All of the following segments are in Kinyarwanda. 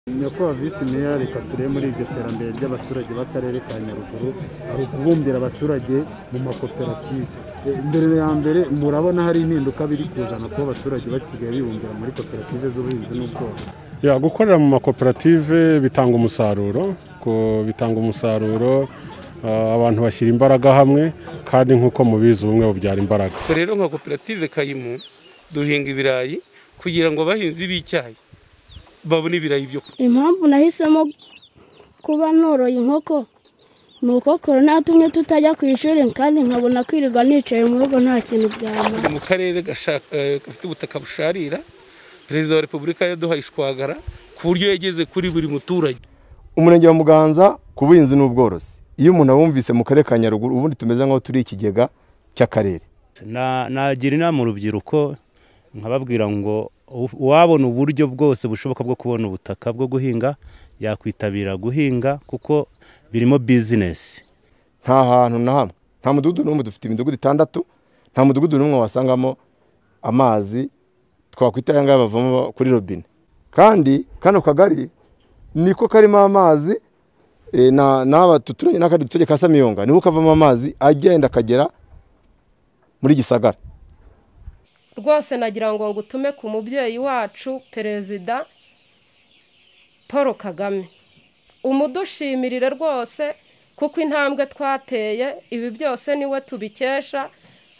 dushimiye ko visi meya rikaturiye muri iryo terambere ry'abaturage b'akarere ka nyaruguru ari ukubumbira abaturage mu makoperative E, mbere ya mbere murabona hari impinduka biri kuzana kuba abaturage basigaye bibumbira muri koperative z'ubuhinzi n'ubworozi ya gukorera mu makoperative bitanga umusaruro ko bitanga umusaruro ah, abantu bashyira imbaraga hamwe kandi nk'uko mubizi ubumwe bubyara imbaraga ubwo rero nka koperative kayimu duhinga ibirayi kugira ngo abahinzi b'icyayi babone ibirayi byo kurya impamvu nahisemo kuba noroye inkoko ni uko korona yatumye tutajya ku ishuri kandi nkabona kwirirwa nicaye mu rugo nta kintu byamara mu karere gashaka- eh, gafite ubutaka busharira perezida wa repubulika yaduhaye ishwagara ku buryo yageze kuri buri muturage umurenge wa muganza ku buhinzi n'ubworozi iyo umuntu abumvise mu karere ka nyaruguru ubundi tumeze nk'aho turi ikigega cy'akarere Na- nagira inama urubyiruko nkababwira ngo u- uwabona uburyo bwose bushoboka bwo kubona ubutaka bwo guhinga yakwitabira guhinga kuko birimo bizinesi nta hantu na hamwe nta mudugudu n'umwe dufite imidugudu itandatu nta mudugudu n'umwe wasangamo amazi twakwita aya ngaya bavoma kuri robine kandi kano kagari niko karimo amazi eh, na- n'aba tuturanye n'akandi duturage ka samiyonga niko kavamo amazi agenda akagera muri gisagara rwose nagira ngo ngutume ku mubyeyi wacu perezida paul kagame umudushimirire rwose kuko intambwe twateye ibi byose niwe tubikesha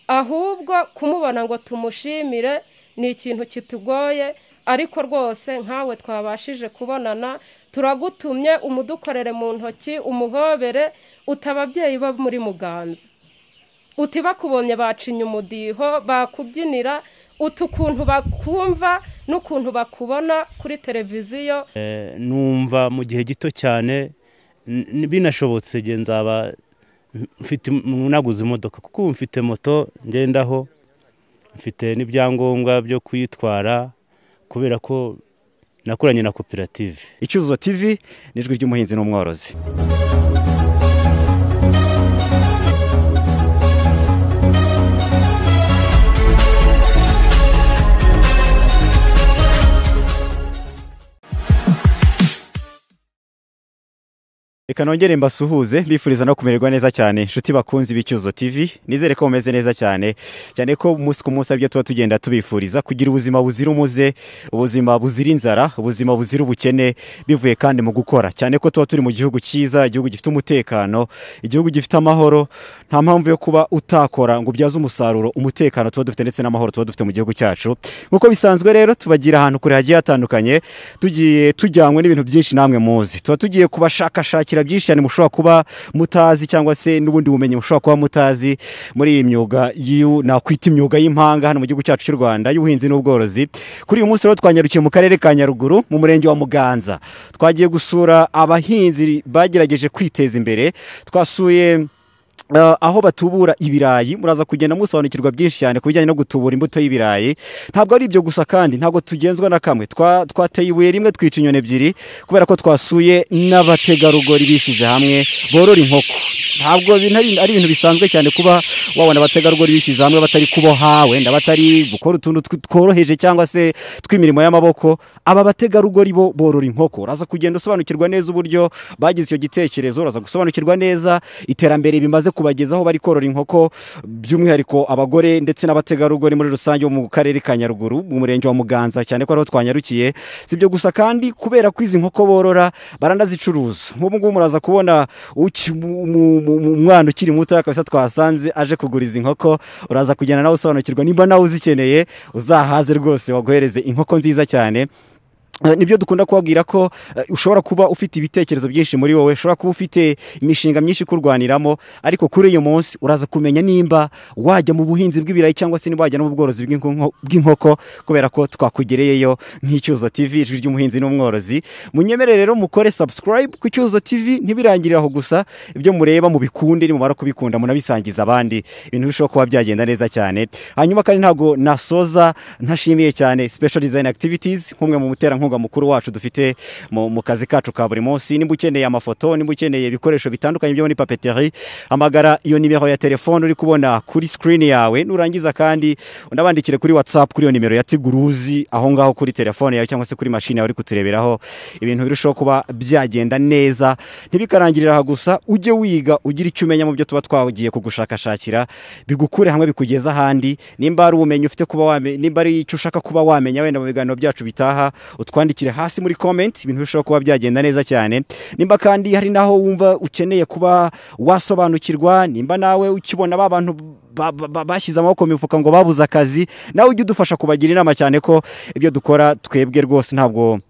ahubwo kumubona ngo tumushimire ni ikintu kitugoye ariko rwose nkawe twabashije kubonana turagutumye umudukorere mu ntoki umuhobere uta ababyeyi bo muri muganza uti bakubonye bacinya umudiho bakubyinira uti ukuntu bakumva n'ukuntu bakubona kuri televiziyo Eh, numva mu gihe gito cyane n- n- binashobotse nge nzaba mfite im- naguze imodoka kuko ubu mfite moto ngendaho mfite n'ibyangombwa byo kuyitwara kubera ko nakoranye na koperative icyuzuzo tv n'ijwi ry'umuhinzi n'umworozi reka nongere mbasuhuze mbifuriza no kumererwa neza cyane inshuti bakunzi b'icyuzuzo tv nizere ko mumeze neza cyane cyane ko umunsi ku munsi aribyo tuba tugenda tubifuriza kugira ubuzima buzira umuze ubuzima buzira inzara ubuzima buzira ubukene bivuye kandi mu gukora cyane ko tuba turi mu gihugu cyiza igihugu gifite umutekano igihugu gifite amahoro nta mpamvu yo kuba utakora ngo ubyaze umusaruro umutekano tuba dufite ndetse n'amahoro tuba dufite mu gihugu cyacu nk'uko bisanzwe rero tubagira ahantu kure hagiye hatandukanye tugiye tujyanywe n'ibintu byinshi namwe muzi tuba tugiye kubashakashakira byinshi cyane mushobora kuba mutazi cyangwa se n'ubundi bumenyi mushobora kuba mutazi muri iyi myuga y'u- nakwita imyuga y'impanga hano mu gihugu cyacu cy'u rwanda y'ubuhinzi n'ubworozi kuri uyu munsi rero twanyarukiye mu karere ka nyaruguru mu murenge wa muganza twagiye gusura abahinzi bagerageje kwiteza imbere twasuye Uh, aho batubura ibirayi muraza kugenda musobanukirwa byinshi cyane ku bijyanye no gutubura imbuto y'ibirayi ntabwo ari ibyo gusa kandi ntabwo tugenzwa na kamwe Twa- twateye ibuye rimwe twica inyoni ebyiri kubera ko twasuye n'abategarugori bishyize hamwe borora inkoko ntabwo bin- ari ari ibintu bisanzwe cyane kuba wabona abategarugori bishyize hamwe batari kuboha wenda batari gukora utuntu tw- tworoheje cyangwa se tw'imirimo y'amaboko aba bategarugori bo borora inkoko uraza kugenda usobanukirwa neza uburyo bagize icyo gitekerezo uraza gusobanukirwa neza iterambere bimaze kubagezaho bari korora inkoko by'umwihariko abagore ndetse n'abategarugori muri rusange bo mu karere ka nyaruguru mu murenge wa muganza cyane ko ariho twanyarukiye si ibyo gusa kandi kubera ko izi nkoko borora baranazicuruza nk'ubu ngubu muraza kubona uki- mu- mu- mu- mu- umwana ukiri muto kabisa twasanze aje kugura izi nkoko uraza kugenda nawe usobanukirwa nimba nawe uzikeneye uzahaze rwose baguhereze inkoko nziza cyane Eh, nibyo dukunda kubabwira ko eh, ushobora kuba ufite ibitekerezo byinshi muri wowe ushobora kuba ufite imishinga myinshi kurwaniramo ariko kuri uyu munsi uraza kumenya nimba wajya mu buhinzi bw'ibirayi cyangwa se niba wajya no mu bworozi bw'inko- bw'inkoko kubera ko twakugereyeyo nk'icyuzo tv ijwi ry'umuhinzi n'umworozi munyemere rero mukore subscribe ku cyuzo tv ntibirangirire aho gusa ibyo mureba mubikunde nimumara kubikunda munabisangiza abandi ibintu bishobora kuba byagenda neza cyane hanyuma kandi ntabwo nasoza ntashimiye cyane special design activities nk'umwe mu mutera umuterankunga mukuru wacu dufite mu mu kazi kacu ka buri munsi nimba ukeneye amafoto nimba ukeneye ibikoresho bitandukanye byo muri papeteri hamagara iyo nimero ya telefone uri kubona kuri sikirini yawe nurangiza kandi unabandikire kuri watsapu kuri iyo nimero ya tiguruzi aho ngaho kuri telefone yawe cyangwa se kuri mashini yawe uri kutureberaho ibintu birushaho kuba byagenda neza ntibikarangirira aha gusa ujye wiga ugira icyo umenya mu byo tuba twagiye kugushakashakira bigukure hamwe bikugeze ahandi nimba ari ubumenyi ufite kuba wamenya nimba ari icyo ushaka kuba wamenya wenda mu biganiro byacu bitaha utwandikire hasi muri komenti ibintu birushaho kuba byagenda neza cyane nimba kandi hari n'aho wumva ukeneye kuba wasobanukirwa nimba nawe ukibona ba bantu ba- ba- ba- bashyize amaboko mu mifuka ngo babuze akazi nawe ujye udufasha kubagira inama cyane ko ibyo dukora twebwe rwose ntabwo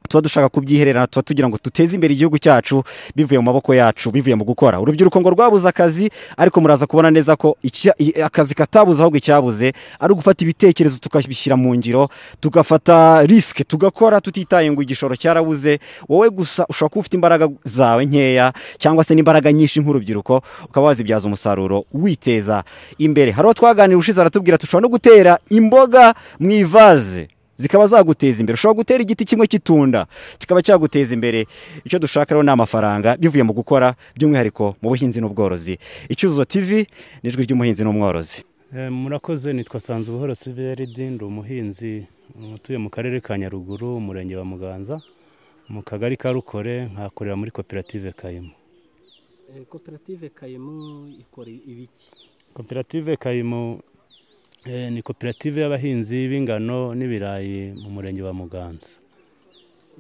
tuba dushaka kubyihererana tuba tugira ngo duteze imbere igihugu cyacu bivuye mu maboko yacu bivuye mu gukora urubyiruko ngo rwabuze akazi ariko muraza kubona neza ko icya- i- akazi katabuze ahubwo icyabuze ari ugufata ibitekerezo tukabishyira mu ngiro tugafata risike tugakora tutitaye ngo igishoro cyarabuze wowe gusa ushobora kuba ufite imbaraga zawe nkeya cyangwa se n'imbaraga nyinshi nk'urubyiruko ukaba wazibyaza umusaruro witeza imbere hari uwo twaganira ushize aratubwira dushobora no gutera imboga mu ivaze zikaba zaguteza imbere ushobora gutera igiti kimwe cy'itunda kikaba cyaguteza imbere icyo dushaka rero ni amafaranga bivuye mu gukora by'umwihariko mu buhinzi n'ubworozi icyuzuzo tv n'ijwi ry'umuhinzi n'umworozi Eh, murakoze nitwa sanzu buhoro siveridi ndi umuhinzi utuye mu karere ka nyaruguru umurenge wa muganza mu kagari ka rukore nkakorera muri koperative kayimo Eh, koperative kayemu ikora ibiki koperative kayimo eh, ni koperative y'abahinzi b'ingano n'ibirayi mu murenge wa muganza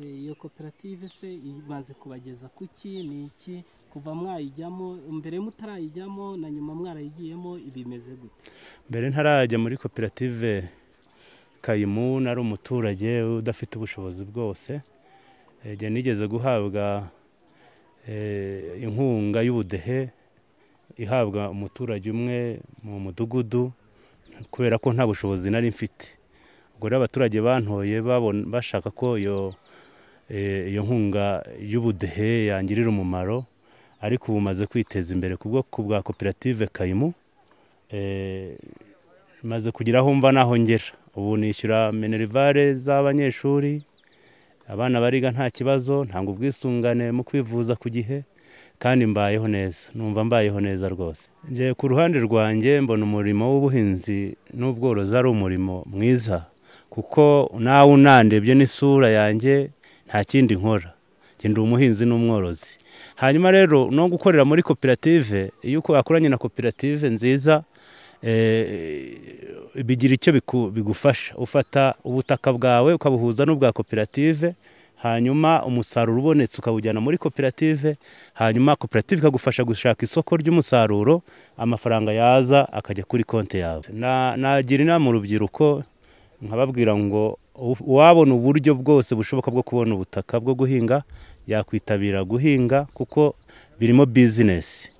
Eh, iyo koperative se imaze kubageza ku ki ni iki kuva mwayijyamo mbere mutarayijyamo na nyuma mwarayigiyemo ibimeze gute mbere ntarajya muri koperative kayimu nari umuturage udafite ubushobozi bwose Eh, njye nigeze guhabwa eh, inkunga y'ubudehe ihabwa umuturage umwe mu mudugudu kubera ko nta bushobozi nari mfite ubwo rero abaturage bantoye babon- bashaka ko iyo eh, iyo nkunga y'ubudehe yangirira umumaro ariko ubu maze kwiteza imbere kubwo ku bwa koperative kayimu Eh, maze kugira aho mva naho ngera ubu nishyura minerivare z'abanyeshuri abana bariga nta kibazo ntabwo ubwisungane mu kwivuza ku gihe kandi mbayeho neza numva mbayeho neza rwose njye ku ruhande rwanjye mbona umurimo w'ubuhinzi n'ubworozi ari umurimo mwiza kuko nawe unandebye n'isura yanjye nta kindi nkora njye ndi umuhinzi n'umworozi hanyuma rero no gukorera muri koperative iyo uko wakoranye na koperative nziza eh, bigira icyo biku- bigufasha ufata ubutaka bwawe ukabuhuza n'ubwa koperative hanyuma umusaruro ubonetse ukawujyana muri koperative hanyuma koperative ikagufasha gushaka isoko ry'umusaruro amafaranga yaza akajya kuri konti yawe Na- nagira inama urubyiruko nkababwira ngo u- uwabona uburyo bwose bushoboka bwo kubona ubutaka bwo guhinga yakwitabira guhinga kuko birimo bizinesi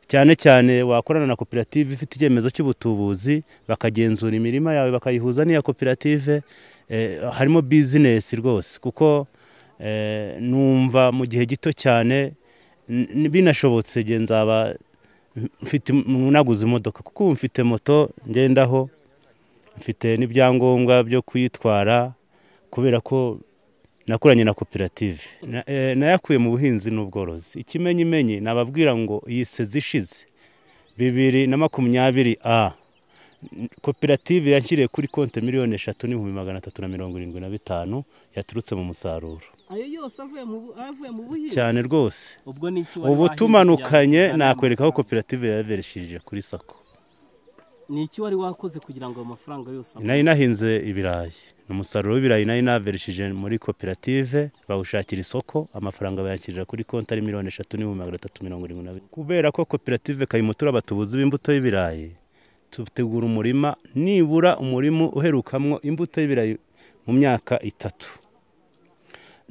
cyane cyane wakorana na koperative ifite icyemezo cy'ubutubuzi bakagenzura imirima yawe bakayihuza n'iya koperative eh, harimo bizinesi rwose kuko eh, numva mu gihe gito cyane n- binashobotse nge nzaba mfite naguze imodoka kuko ubu mfite moto ngendaho mfite n'ibyangombwa byo kuyitwara kubera ko nakoranye na koperative Na- eh, nayakuye mu buhinzi n'ubworozi ikimenyimenyi nababwira ngo iyi sezi ishize bibiri na makumyabiri a n- koperative yashyiriye kuri konti miliyoni eshatu n'ibihumbi magana atatu na mirongo irindwi na bitanu yaturutse mu musaruro ayo yose avuye mu bu- avuye mu buhinzi cyane rwose ubwo ni iki wari ubu wahinze kugira tumanukanye ngo nakwereka uzane aho amafaranga? koperative yabereshije kuri sako ni iki wari wakoze kugira ngo ayo mafaranga yose abone? nari nahinze ibirayi ni umusaruro w'ibirayi nari naverishije muri koperative bawushakira isoko amafaranga bayakirira kuri konti ari miliyoni eshatu n'ibihumbi magana atatu mirongo irindwi na bine kubera ko koperative kayimutura abatubuzi b'imbuto y'ibirayi tutegura umurima nibura umurima uherukamwo imbuto y'ibirayi mu myaka itatu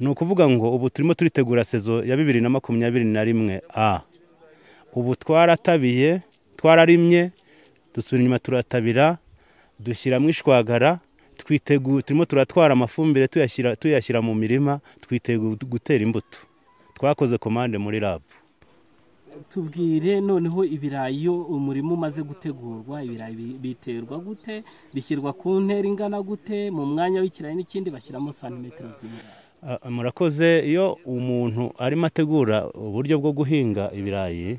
ni ukuvuga ngo ubu turimo turitegura sezo ya bibiri na makumyabiri na rimwe a ubu twaratabiye twararimye dusubira inyuma turatabira dushyiramo ishwagara twitegu turimo turatwara amafumbire tuyashyira tuyashyira mu mirima twitegu gutera imbuto twakoze komande muri rabu tubwire noneho ibirayi iyo umurima umaze gutegurwa ibirayi bi- biterwa gute bishyirwa ku ntera ingana gute mu mwanya w'ikirayi n'ikindi bashyiramo santimetero zingana Ah, murakoze iyo umuntu arimo ategura uburyo bwo guhinga ibirayi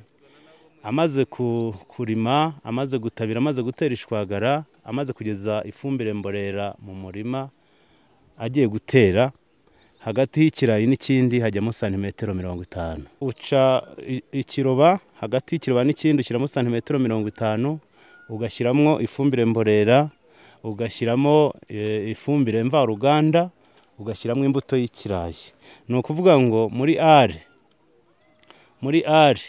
amaze ku- kurima amaze gutabira amaze gutera ishwagara amaze kugeza ifumbire mborera mu murima agiye gutera hagati y'ikirayi n'ikindi hajyamo santimetero mirongo itanu uca i- ikiroba hagati y'ikiroba n'ikindi ushyiramo santimetero mirongo itanu ugashyiramo ifumbire mborera ugashyiramo eh, ifumbire mvaruganda ugashyiramo imbuto y'ikirayi ni ukuvuga ngo muri ari muri ari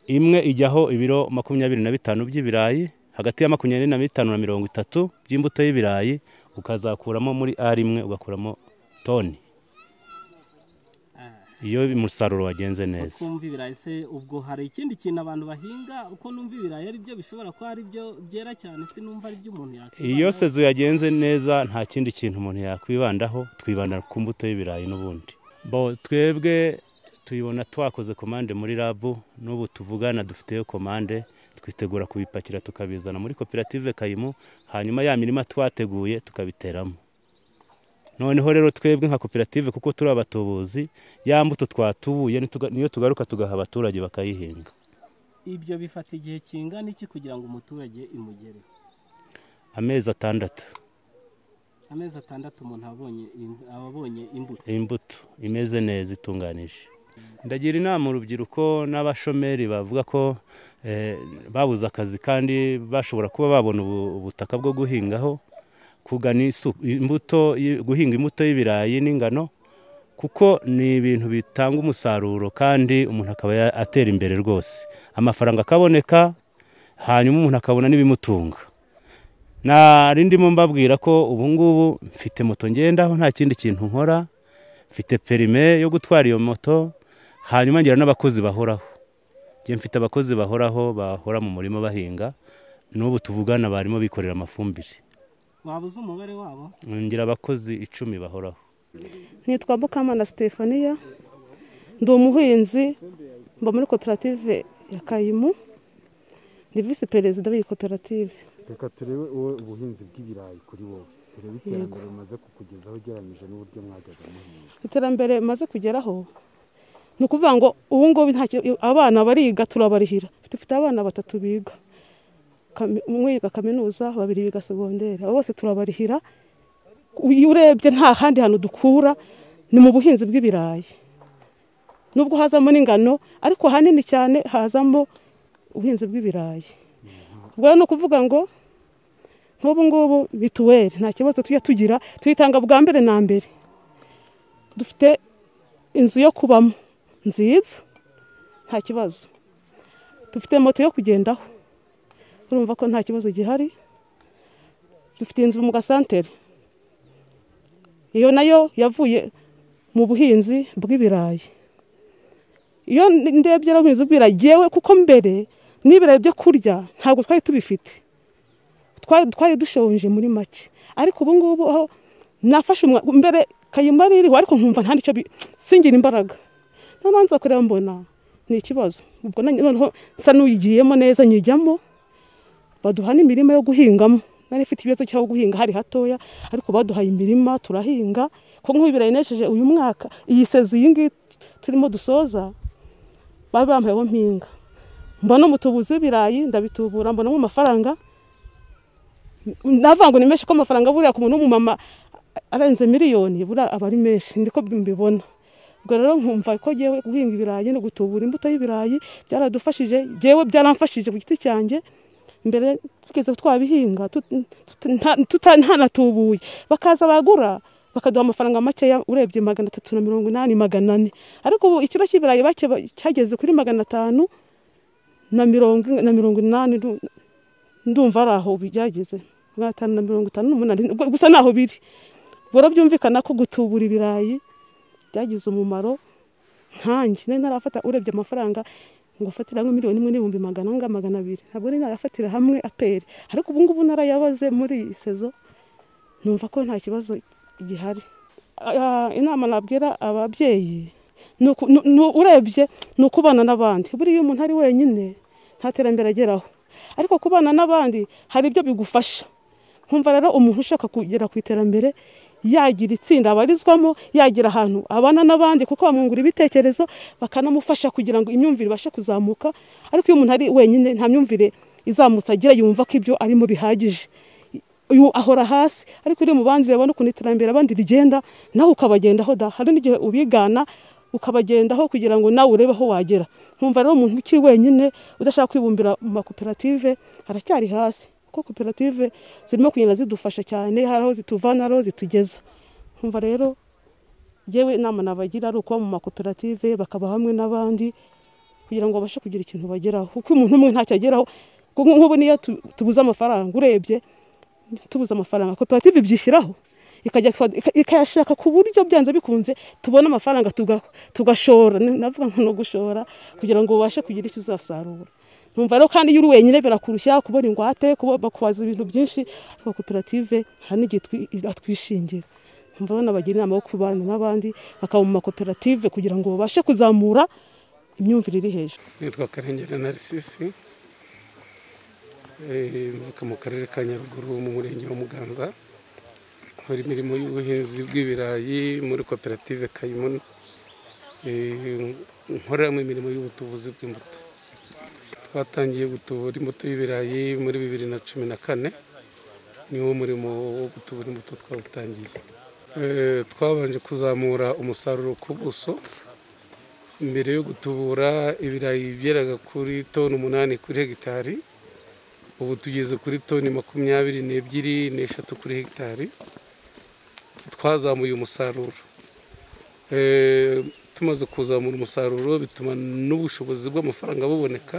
imwe ijyaho ibiro makumyabiri na bitanu by'ibirayi hagati ya makumyabiri na bitanu na mirongo itatu by'imbuto y'ibirayi ukazakuramo muri ari imwe ugakuramo toni iyo umusaruro wagenze neza kumva ibirayi se ubwo hari ikindi kintu abantu bahinga uko numva ibirayi ari byo bishobora kuba ari byo byera cyane sinumva ari byo umuntu yakwibandaho. iyo sezo yagenze neza nta kindi kintu umuntu yakwibandaho twibanda ku mbuto y'ibirayi n'ubundi bo twebwe tuyibona twakoze komande muri rabu n'ubu tuvugana dufiteyo komande twitegura kubipakira tukabizana muri koperative kayimu hanyuma ya mirima twateguye tukabiteramo noneho rero twebwe nka koperative kuko turi abatubuzi ya mbuto twatubuye nituga- niyo tugaruka tugaha abaturage bakayihinga ibyo bifata igihe kingana iki kugira ngo umuturage imugere amezi atandatu amezi atandatu umuntu abonye im- aba abonye imbuto imbuto imeze neza itunganije ndagira inama urubyiruko n'abashomeri bavuga ko eh, babuze akazi kandi bashobora kuba babona ubu- ubutaka bwo guhingaho kugana isu- imbuto y- guhinga imbuto y'ibirayi n'ingano kuko ni ibintu bitanga umusaruro kandi umuntu akaba ya- atera imbere rwose amafaranga akaboneka hanyuma umuntu akabona n'ibimutunga nari ndimo mbabwira ko ubu ngubu mfite moto ngendaho nta kindi kintu nkora mfite perime yo gutwara iyo moto hanyuma ngira n'abakozi bahoraho njye mfite abakozi bahoraho bahora mu murima bahinga n'ubu tuvugana barimo bikorera amafumbire waba uzi umubare wabo ngira abakozi icumi bahoraho nitwa mukamana sitefaniya ndi umuhinzi mba muri koperative ya kayimu ni visi perezida w'iyi koperative reka turebe uwo ubuhinzi bw'ibirayi kuri wowe turebe iterambere umaze kukugezaho ugereranyije n'uburyo mwajyaga muhinga iterambere maze kugeraho ni ukuvuga ngo ubu ngubu nta ki- abana bariga turabarihira dufite abana batatu biga Kami- umwe yiga kaminuza babiri biga segonderi abo bose turabarihira iyo urebye nta handi hantu dukura ni mu buhinzi bw'ibirayi nubwo hazamo n'ingano ariko ahanini cyane hazamo ubuhinzi bw'ibirayi ubwo rero ni ukuvuga ngo nk'ubu ngubu mituweli nta kibazo tujya tugira tuyitanga bwa mbere na mbere dufite inzu yo kubamo nziza nta kibazo dufite moto yo kugendaho urumva ko nta kibazo gihari dufite inzu mu gasantere iyo nayo yavuye mu buhinzi bw'ibirayi iyo ndebye rero ubuhinzi bw'ibirayi yewe kuko mbere n'ibirayi byo kurya ntabwo twari tubifite twari twari dushonje muri make ariko ubu ngubu aho nafashe umwa mbere kayumba ririho ariko nkumva nta nicyo bi- singira imbaraga noneho nza kureba mbona ni ikibazo ubwo nanjye noneho nsa n'uyigiyemo neza nyijyamo baduha n'imirima yo guhingamo nari ifite ikibazo cyo guhinga hari hatoya ariko baduhaye imirima turahinga ko nk'ubu ibirayi nesheje uyu mwaka iyi sezi iyi ngiyi turimo dusoza bari bampayeho mpinga mbona umutubuzi w'ibirayi ndabitubura mbonamo amafaranga navuga ngo ni menshi ko amafaranga buriya ku muntu w'umumama arenze miliyoni buriya aba ari menshi ndiko mbibona ubwo rero nkumva ko ngewe guhinga ibirayi no gutubura imbuto y'ibirayi byaradufashije ngewe byaramfashije ku giti cyanjye mbere tugeze twabihinga tut- tuta- nta- tuta- ntanatubuye bakaza bagura bakaduha amafaranga makeya urebye magana atatu na mirongo inani magana ane ariko ubu ikiro cy'ibirayi bake ba- cyageze kuri magana atanu na mirongo na mirongo inani ndu- ndumva ari aho byageze magana atanu na mirongo itanu n'umunani ubwo- gusa naho biri bora byumvikana ko gutubura ibirayi byagize umumaro nkanjye nari narafata urebye amafaranga ngo ufatire hamwe miliyoni imwe n'ibihumbi magana anga magana abiri ntabwo nari narafatira hamwe aperi ariko ubu ngubu narayabaze muri iyi sezo numva ko nta kibazo gihari Ah, inama nabwira ababyeyi Nuku- nu- nu- urebye ni ukubana n'abandi buriya iyo umuntu ari wenyine nta terambere ageraho ariko kubana n'abandi hari ibyo bigufasha nkumva rero umuntu ushaka kugera ku iterambere yagira itsinda abarizwamo yagira ahantu abana n'abandi kuko bamwungura ibitekerezo bakanamufasha kugira ngo imyumvire ibashe kuzamuka ariko iyo umuntu ari wenyine nta myumvire izamutse agira yumva ko ibyo arimo bihagije uyu ahora hasi ariko uri mu bandi urabona ukuntu iterambere abandi rigenda nawe ukabagendaho da hari n'igihe ubigana ukabagendaho kugira ngo nawe urebe aho wagera nkumva rero umuntu ukiri wenyine udashaka kwibumbira mu makoperative aracyari hasi kuko koperative zirimo kugenda zidufasha cyane hari aho zituvana hari aho zitugeza nkumva rero yewe inama nabagira ari ukuba mu makoperative bakaba hamwe n'abandi kugira ngo babashe kugira ikintu bageraho kuko umuntu umwe ntacyo ageraho Kuko nk'ubu niyo tu- tubuze amafaranga urebye tubuze amafaranga koperative ibyishyiraho ikajya ifa- ika- ikayashaka ku buryo byanze bikunze tubona amafaranga tuga- tugashora Ni- navuga ngo no gushora kugira ngo ubashe kugira icyo uzasarura numva rero kandi iyo uri wenyine birakurushya kubona ingwate kuba- bakubaza ibintu byinshi ariko koperative hari n'igihe twi- atwishingira numva rero nabagira inama yo kubana n'abandi bakaba mu makoperative kugira ngo babashe kuzamura imyumvire iri hejuru nitwa karengera narisisi mvuka mu karere ka nyaruguru mu murenge wa muganza nkora imirimo y'ubuhinzi bw'ibirayi muri koperative kayimuna Eh, nkoreramo imirimo y'ubutubuzi bw'imbuto twatangiye gutubura imbuto y'ibirayi muri bibiri na cumi na kane niwo murimo wo gutubura imbuto twawutangiye Eh, twabanje kuzamura umusaruro ku buso mbere yo gutubura ibirayi byeraga kuri toni umunani kuri hegitari ubu tugeze kuri toni makumyabiri n'ebyiri n'eshatu kuri hegitari twazamuye umusaruro Eh, tumaze kuzamura umusaruro bituma n'ubushobozi bw'amafaranga buboneka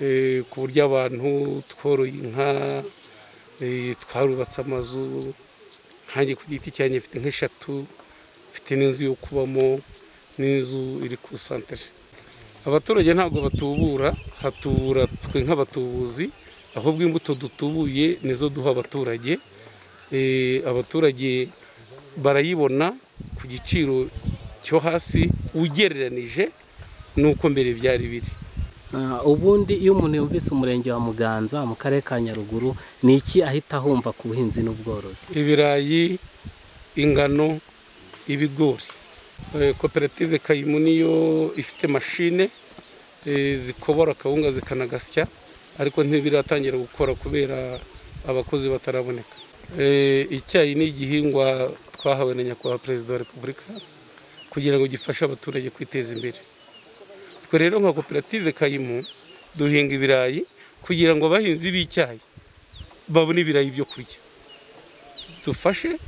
Eh, ku buryo abantu tworoye inka eh, twarubatse amazu nkanjye ku giti cyanjye mfite nk'eshatu mfite n'inzu yo kubamo n'inzu iri ku santere abaturage ntabwo batubura hatubura twe nk'abatubuzi ahubwo imbuto dutubuye nizo duha abaturage Eh, abaturage barayibona ku giciro cyo hasi ugereranije n'uko mbere byari biri Ah, ubundi iyo umuntu yumvise umurenge wa muganza mu karere ka nyaruguru ni iki ahita ahumva ku buhinzi n'ubworozi ibirayi ingano ibigori Eh, koperative kayimu niyo ifite mashine eh, zikobora akawunga zikanagasya ariko ntibiratangira gukora kubera abakozi bataraboneka Eh, icyayi ni igihingwa twahawe na nyakubahwa perezida wa repubulika kugira ngo gifashe abaturage kwiteza imbere twe rero nka koperative kayimu duhinga ibirayi kugira ngo abahinzi b'icyayi babone ibirayi byo kurya dufashe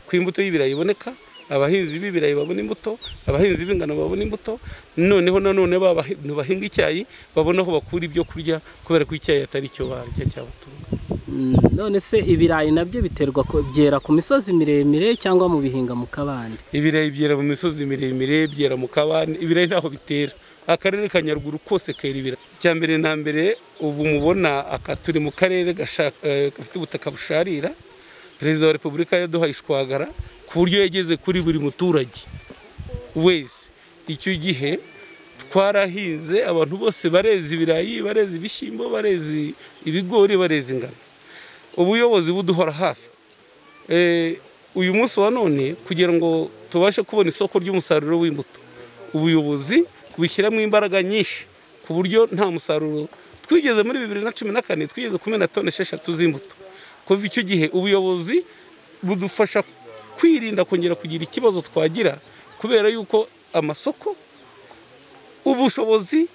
ku imbuto y'ibirayi iboneka abahinzi b'ibirayi babona imbuto abahinzi b'ingano babona imbuto noneho nanone ba bantu bahinga icyayi babona aho bakura ibyo kurya kubera ko icyayi atari cyo barya cyabatunga Mm, none se ibirayi nabyo biterwa ko byera ku misozi miremire cyangwa mu bihinga mu kabande ibirayi byera mu misozi miremire byera mu kabande ibirayi ntaho bitera akarere ka nyaruguru kose kera ibirayi icya mbere na mbere ubu mubona aka turi mu karere gashaka- eh, gafite ubutaka busharira perezida wa repubulika yaduhaye ishwagara ku buryo yageze kuri buri muturage wese icyo gihe twarahinze abantu bose bareza ibirayi bareza ibishyimbo bareza ibigori bareza ingano ubuyobozi buduhora hafi Eh, uyu munsi wa none kugira ngo tubashe kubona isoko ry'umusaruro w'imbuto ubuyobozi bushyiramo imbaraga nyinshi ku buryo nta musaruro twigeze muri bibiri na cumi na kane twigeze kumena toni esheshatu z'imbuto kuva icyo gihe ubuyobozi budufasha kwirinda kongera kugira ikibazo twagira kubera yuko amasoko ubushobozi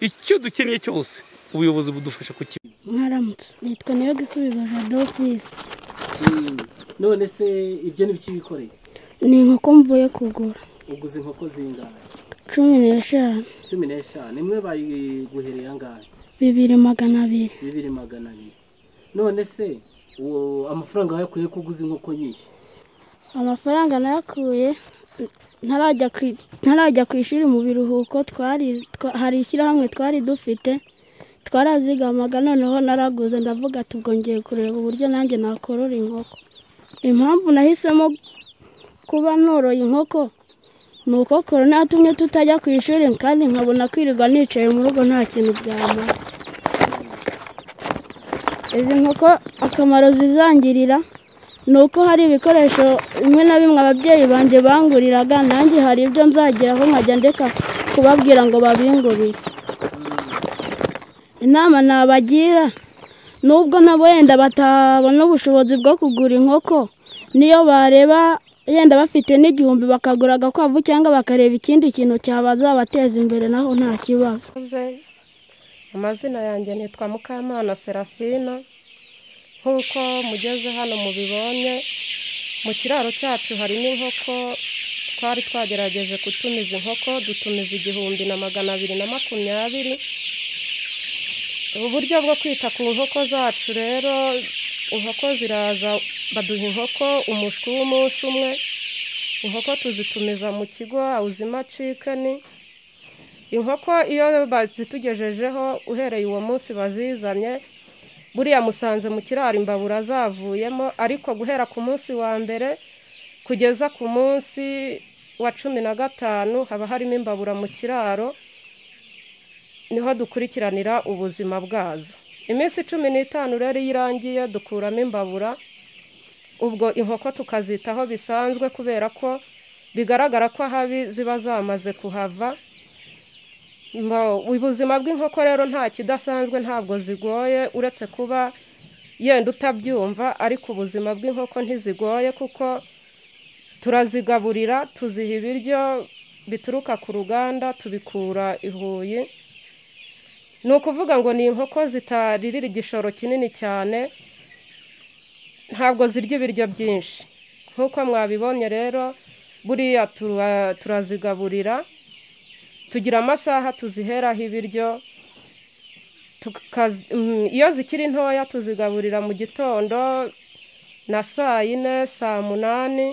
icyo dukeneye cyose ubuyobozi budufasha kuki mwaramutse nitwa niyo gisubizo jadofisi none se ibyo ni biki bikoreye ni inkoko mvuye kugura uguze inkoko zingana cumi n'eshanu cumi n'eshanu imwe bayiguhereye angahe bibiri magana abiri bibiri magana abiri none se uwo amafaranga wayakuye ko uguze inkoko nyinshi amafaranga nayakuye ntarajya ku- ntarajya ku ishuri mu biruhuko twari twa- hari ishyirahamwe twari dufite twarazigamaga noneho naraguze ndavuga ati ubwo ngiye kureba uburyo nanjye nakorora inkoko impamvu nahisemo kuba noroye inkoko ni uko korona yatumye tutajya ku ishuri kandi nkabona kwirirwa nicaye mu rugo nta kintu byamara izi nkoko akamaro zizangirira ni uko hari ibikoresho bimwe na bimwe ababyeyi banjye banguriraga nanjye hari ibyo nzageraho nkajya ndeka kubabwira ngo babingurire inama nabagira nubwo nabo yenda batabona ubushobozi bwo kugura inkoko niyo bareba yenda bafite n'igihumbi bakagura agakwavu cyangwa bakareba ikindi kintu cyabazabateza imbere naho nta kibazo Murakoze. amazina yanjye nitwa mukamana serafina nk'uko mugeze hano mubibonye mu kiraro cyacu harimo inkoko twari twagerageje gutumiza inkoko dutumiza igihumbi na magana abiri na makumyabiri uburyo bwo kwita ku nkoko zacu rero inkoko ziraza baduha inkoko umushwi w'umunsi umwe inkoko tuzitumiza mu kigo awuzima cikeni inkoko iyo bazitugejejeho uhereye uwo munsi bazizanye buriya musanze mu kiraro imbabura zavuyemo ariko guhera ku munsi wa mbere kugeza ku munsi wa cumi na gatanu haba harimo imbabura mu kiraro niho dukurikiranira ubuzima bwazo iminsi cumi n'itanu rero iyo irangiye dukuramo imbabura ubwo inkoko tukazitaho bisanzwe kubera ko bigaragara ko ahabi ziba zamaze kuhava Mbo- ubuzima bw'inkoko rero nta kidasanzwe ntabwo zigoye uretse kuba yenda utabyumva ariko ubuzima bw'inkoko ntizigoye kuko turazigaburira tuziha ibiryo bituruka ku ruganda tubikura i huye ni ukuvuga ngo ni inkoko zitaririra igishoro kinini cyane ntabwo zirya ibiryo byinshi nk'uko mwabibonye rero buriya tura- turazigaburira tugira amasaha tuziheraho ibiryo tukazi- mm, iyo zikiri ntoya tuzigaburira mu gitondo na saa yine saa munani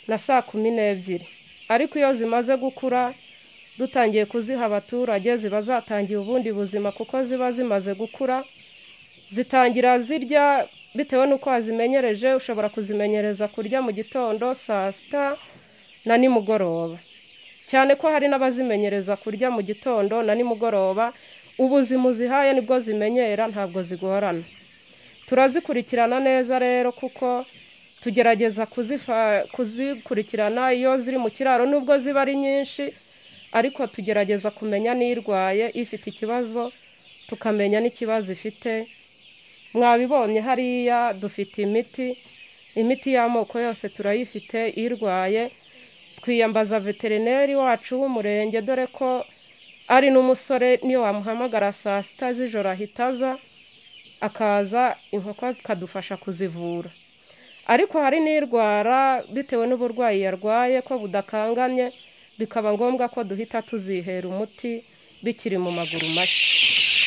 na saa kumi n'ebyiri ariko iyo zimaze gukura dutangiye kuziha abaturage ziba zatangiye ubundi buzima kuko ziba zimaze gukura zitangira zirya bitewe n'uko wazimenyereje ushobora kuzimenyereza kurya mu gitondo saa sita na nimugoroba cyane ko hari n'abazimenyereza kurya mu gitondo na nimugoroba ubuzima uzihaye nibwo zimenyera ntabwo zigorana turazikurikirana neza rero kuko tugerageza kuzifa- kuzikurikirana iyo ziri mu kiraro nubwo ziba ari nyinshi ariko tugerageza kumenya n'irwaye ifite ikibazo tukamenya n'ikibazo ifite mwabibonye hariya dufite imiti imiti y'amoko yose turayifite irwaye twiyambaza veterineri wacu w'umurenge dore ko ari n'umusore niyo wamuhamagara saa sita z'ijoro ahita aza akaza inkoko akadufasha kuzivura ariko hari n'irwara bitewe n'uburwayi yarwaye ko budakanganye bikaba ngombwa ko duhita tuzihera umuti bikiri mu maguru mashya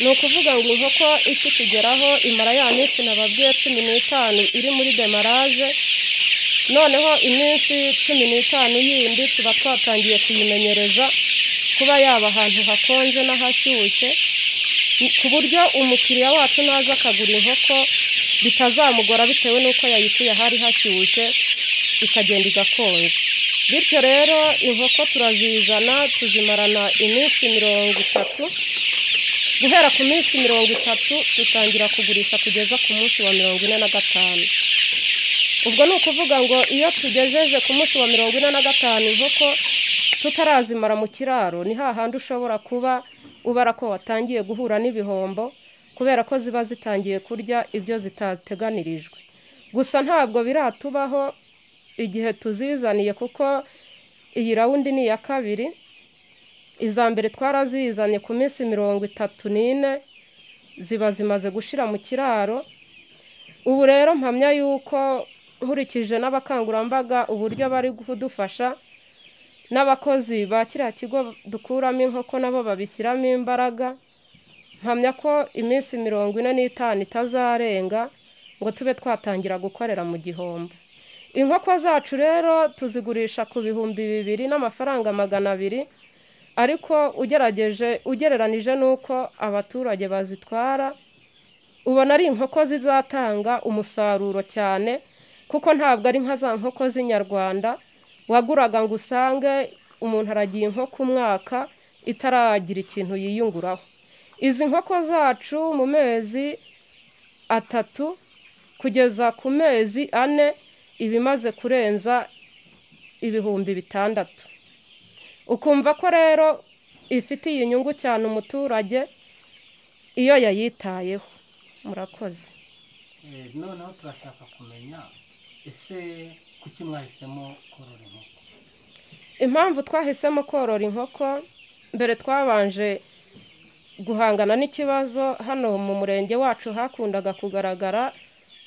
ni ukuvuga ngo inkoko ikitugeraho imara ya minsi nababwiye cumi n'itanu iri muri demarage noneho iminsi cumi n'itanu yindi tuba twatangiye kuyimenyereza kuba yaba ahantu hakonje n'ahashyushye ku buryo umukiriya wacu naza akagura inkoko bitazamugora bitewe n'uko yayikuye ahari hashyushye ikagenda igakonja bityo rero inkoko turazizana tuzimarana iminsi mirongo itatu guhera ku minsi mirongo itatu dutangira kugurisha kugeza ku munsi wa mirongo ine na gatanu ubwo ni ukuvuga ngo iyo tugejeje ku munsi wa mirongo ine na gatanu inkoko tutarazimara mu kiraro ni hahandi ushobora kuba ubara ko watangiye guhura n'ibihombo kubera ko ziba zitangiye kurya ibyo zitateganirijwe gusa ntabwo biratubaho igihe tuzizaniye kuko iyi rawundi ni iya kabiri iza mbere twarazizanye ku minsi mirongo itatu n'ine ziba zimaze gushira mu kiraro ubu rero mpamya yuko nkurikije n'abakangurambaga uburyo bari kudufasha n'abakozi ba kiriya kigo dukuramo inkoko nabo babishyiramo imbaraga mpamya ko iminsi mirongo ine n'itanu itazarenga ngo tube twatangira gukorera mu gihombo inkoko zacu rero tuzigurisha ku bihumbi bibiri n'amafaranga magana abiri ariko ugerageje ugereranije n'uko abaturage bazitwara ubona ari inkoko zizatanga umusaruro cyane kuko ntabwo ari nka za nkoko z'inyarwanda waguraga ngo usange umuntu aragiye inkoko umwaka itaragira ikintu yiyunguraho izi nkoko zacu mu mezi atatu kugeza ku mezi ane iba imaze kurenza ibihumbi bitandatu ukumva ko rero ifitiye inyungu cyane umuturage iyo yayitayeho murakoze Eh, noneho turashaka kumenya ese kuki mwahisemo korora inkoko impamvu twahisemo korora inkoko mbere twabanje guhangana n'ikibazo hano mu murenge wacu hakundaga kugaragara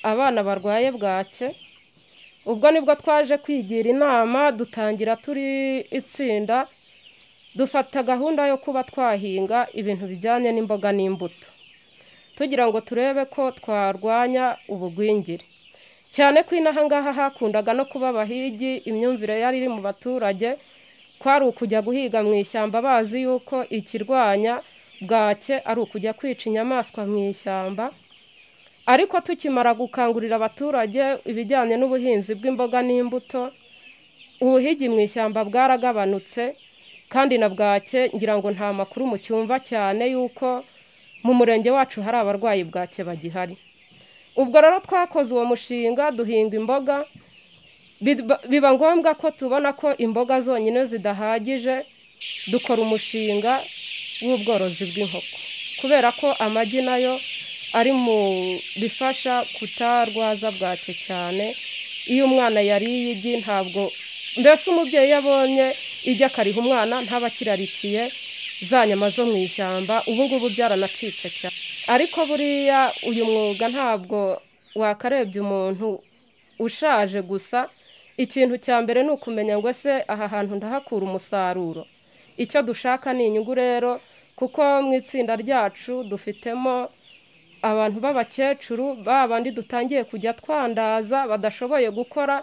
abana barwaye bwake ubwo nibwo twaje kwigira inama dutangira turi itsinda dufata gahunda yo kuba twahinga ibintu bijyanye n'imboga n'imbuto tugira ngo turebe ko twarwanya ubugwingire cyane ko inaha ngaha hakundaga no kuba abahigi imyumvire yari iri mu baturage kwari ukujya guhiga mu ishyamba bazi yuko ikirwanya bwake ari ukujya kwica inyamaswa mu ishyamba ariko tukimara gukangurira abaturage ibijyanye n'ubuhinzi bw'imboga n'imbuto ubuhigi mu ishyamba bwaragabanutse kandi na bwake ngira ngo nta makuru mu cyumva cyane yuko mu murenge wacu hari abarwayi bwake bagihari ubwo rero twakoze uwo mushinga duhinga imboga bid- biba ngombwa ko tubona ko imboga zonyine zidahagije dukora umushinga w'ubworozi bw'inkoko kubera ko amagi nayo ari mu bifasha kutarwaza bwake cyane iyo umwana yariye igi ntabwo mbese umubyeyi iyo abonye igi akariha umwana ntaba akirarikiye za nyama zo mu ishyamba ubu ngubu byaranacitse cyane ariko buriya uyu mwuga ntabwo wakarebye umuntu ushaje gusa ikintu cya mbere ni ukumenya ngo ese aha hantu ndahakura umusaruro icyo dushaka ni inyungu rero kuko mu itsinda ryacu dufitemo abantu b'abakecuru ba bandi dutangiye kujya twandaza badashoboye gukora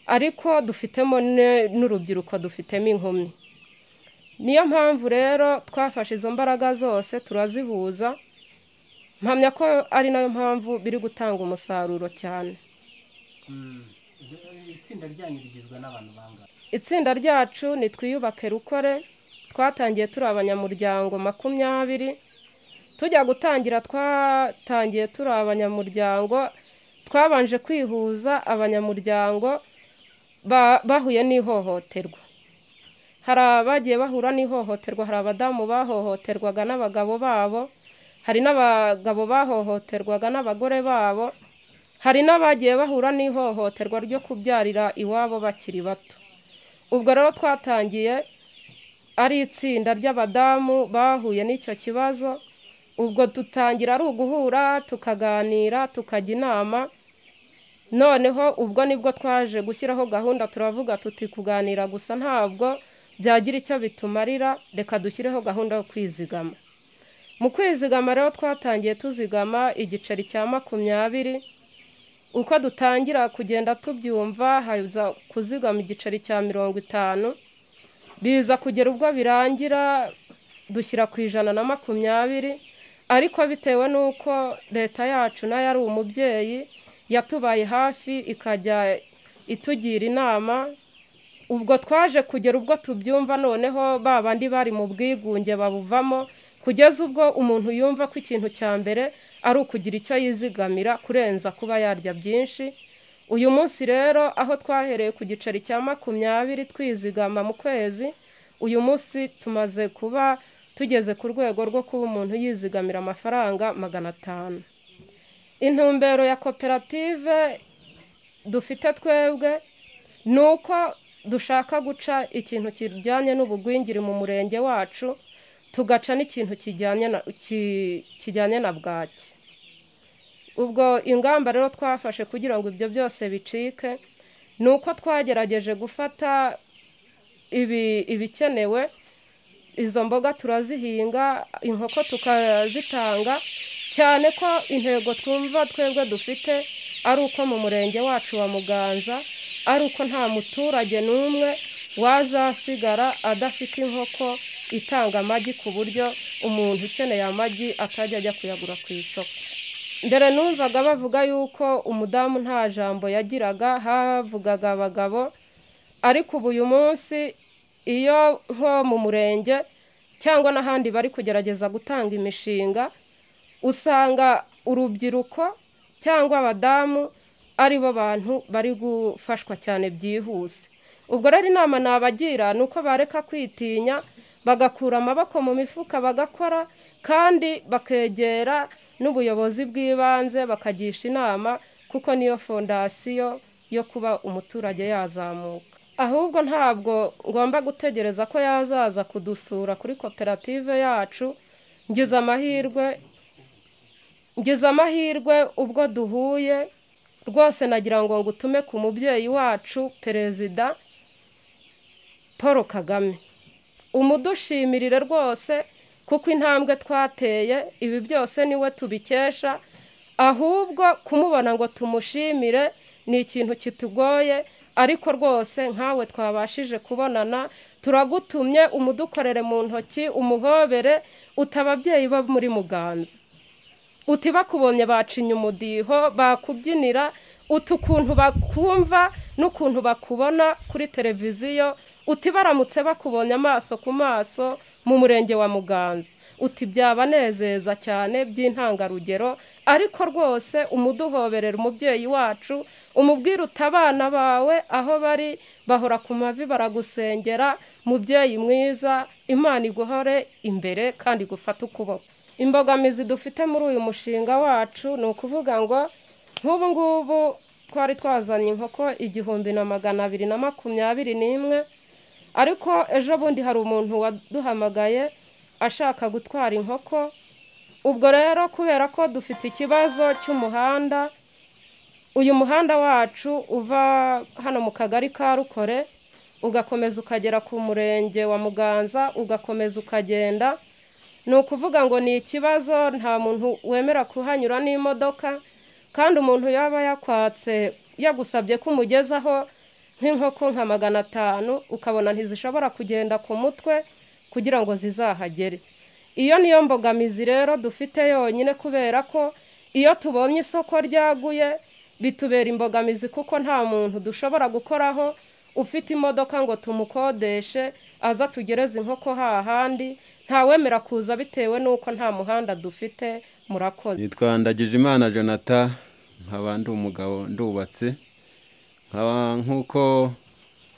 ariko dufitemo ne- n'urubyiruko dufitemo inkumi niyo mpamvu rero twafashe izo mbaraga zose turazihuza mpamya ko ari nayo mpamvu biri gutanga umusaruro cyane itsinda ryanyu rigizwe n'abantu bangahe itsinda ryacu ni twiyubake rukore twatangiye turi abanyamuryango makumyabiri tujya gutangira twatangiye turi abanyamuryango twabanje kwihuza abanyamuryango ba- bahuye n'ihohoterwa hari abagiye bahura n'ihohoterwa hari abadamu bahohoterwaga n'abagabo babo hari n'abagabo bahohoterwaga n'abagore babo hari n'abagiye bahura n'ihohoterwa ryo kubyarira iwabo bakiri bato ubwo rero twatangiye ari itsinda ry'abadamu bahuye n'icyo kibazo ubwo dutangira ari uguhura tukaganira tukajya inama noneho ubwo nibwo twaje gushyiraho gahunda turavuga tuti kuganira gusa ntabwo byagira icyo bitumarira reka dushyireho gahunda yo kwizigama mu kwizigama rero twatangiye tuzigama igiceri cya makumyabiri uko dutangira kugenda tubyumva haza kuzigama igiceri cya mirongo itanu biza kugera ubwo birangira dushyira ku ijana na makumyabiri ariko bitewe n'uko leta yacu nayo ari umubyeyi yatubaye hafi ikajya itugira inama ubwo twaje kugera ubwo tubyumva noneho ba bandi bari mu bwigunge babuvamo kugeza ubwo umuntu yumva ko ikintu cya mbere ari ukugira icyo yizigamira kurenza kuba yarya byinshi uyu munsi rero aho twahereye ku giceri cya makumyabiri twizigama mu kwezi uyu munsi tumaze kuba tugeze ku rwego rwo kuba umuntu yizigamira amafaranga magana atanu intumbero ya koperative dufite twebwe ni uko dushaka guca ikintu kijyanye n'ubugwingiri mu murenge wacu tugaca n'ikintu kijyanye na ki- kijyanye na bwaki ubwo ingamba rero twafashe kugira ngo ibyo byose bicike ni uko twagerageje gufata ibi ibikenewe izo mboga turazihinga inkoko tukazitanga cyane ko intego twumva twebwe dufite ari uko mu murenge wacu wa muganza ari uko nta muturage n'umwe wazasigara adafite inkoko itanga amagi ku buryo umuntu ukeneye amagi atajya ajya kuyagura ku isoko mbere numvaga bavuga yuko umudamu nta jambo yagiraga havugaga abagabo ariko ubu uyu munsi iyo nko mu murenge cyangwa n'ahandi bari kugerageza gutanga imishinga usanga urubyiruko cyangwa abadamu ari bo bantu bari gufashwa cyane byihuse ubwo rero inama nabagira ni uko bareka kwitinya bagakura amaboko mu mifuka bagakora kandi bakegera n'ubuyobozi bw'ibanze bakagisha inama kuko niyo fondasiyo yo kuba umuturage yazamuka ahubwo ntabwo ngomba gutegereza ko yazaza kudusura kuri koperative yacu ngize amahirwe ngize amahirwe ubwo duhuye rwose nagira ngo ngutume ku mubyeyi wacu perezida paul kagame umudushimirire rwose kuko intambwe twateye ibi byose niwe tubikesha ahubwo kumubona ngo tumushimire ni ikintu kitugoye ariko rwose nkawe twabashije kubonana turagutumye umudukorere mu ntoki umuhobere utaba ababyeyi bo muri muganza uti bakubonye bacinya umudiho bakubyinira uti ukuntu bakumva n'ukuntu bakubona kuri televiziyo uti baramutse bakubonye amaso ku maso mu murenge wa muganza uti byabanezeza cyane by'intangarugero ariko rwose umuduhoberera umubyeyi wacu umubwire uti abana bawe aho bari bahora ku mavi baragusengera mubyeyi mwiza imana iguhore imbere kandi igufate ukuboko imbogamizi dufite muri uyu mushinga wacu ni ukuvuga ngo nk'ubu ngubu twari twazanye inkoko igihumbi na magana abiri na makumyabiri n'imwe ariko ejo bundi hari umuntu waduhamagaye ashaka gutwara inkoko ubwo rero kubera ko dufite ikibazo cy'umuhanda uyu muhanda wacu uva hano mu kagari ka rukore ugakomeza ukagera ku murenge wa muganza ugakomeza ukagenda ni ukuvuga ngo ni ikibazo nta muntu wemera kuhanyura n'imodoka kandi umuntu yaba yakwatse yagusabye ko umugezaho nk'inkoko nka magana atanu ukabona ntizishobora kugenda ku mutwe kugira ngo zizahagere iyo niyo mbogamizi rero dufite yonyine kubera ko iyo tubonye isoko ryaguye bitubera imbogamizi kuko nta muntu dushobora gukoraho ufite imodoka ngo tumukodeshe aza tugereze inkoko hahandi ntawemera kuza bitewe n'uko nta muhanda dufite murakoze nitwa Ndagijimana jonathan nkaba ndi umugabo ndubatse nkaba nk'uko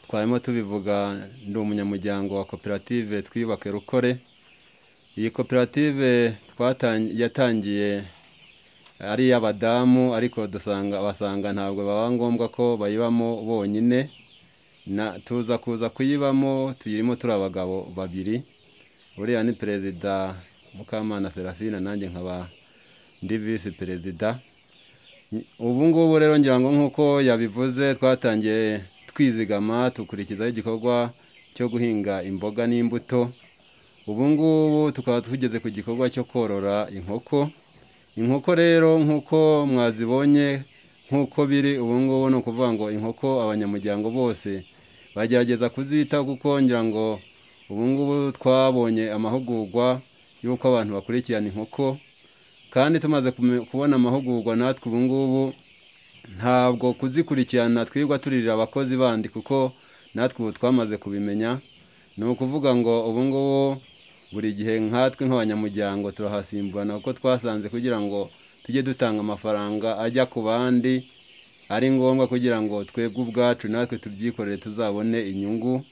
twarimo tubivuga ndi umunyamuryango wa koperative twiyubake rukore iyi koperative yatangiye ari iy'abadamu ariko dusanga abasanga ntabwo baba ngombwa ko bayibamo bonyine tuza kuza kuyibamo tuyirimo turi abagabo babiri buriya ni perezida mukamana serafina nanjye nkaba ndi visi perezida ubu ngubu rero ngira ngo nk'uko yabivuze twatangiye twizigama dukurikizaho igikorwa cyo guhinga imboga n'imbuto ubu ngubu tukaba tugeze ku gikorwa cyo korora inkoko inkoko rero nk'uko mwazibonye nk'uko biri ubu ngubu ni ukuvuga ngo inkoko abanyamuryango bose bagerageza kuzitaho kuko ngira ngo ubu ngubu twabonye amahugurwa y'uko abantu bakurikirana inkoko kandi tumaze kubona amahugurwa natwe ubu ngubu ntabwo kuzikurikirana twirwa turirira abakozi bandi kuko natwe ubu twamaze kubimenya ni ukuvuga ngo ubu ngubu buri gihe nkatwe nk'abanyamuryango turahasimburana kuko twasanze kugira ngo tujye dutanga amafaranga ajya ku bandi ari ngombwa kugira ngo twebwe ubwacu natwe tubyikorere tuzabone inyungu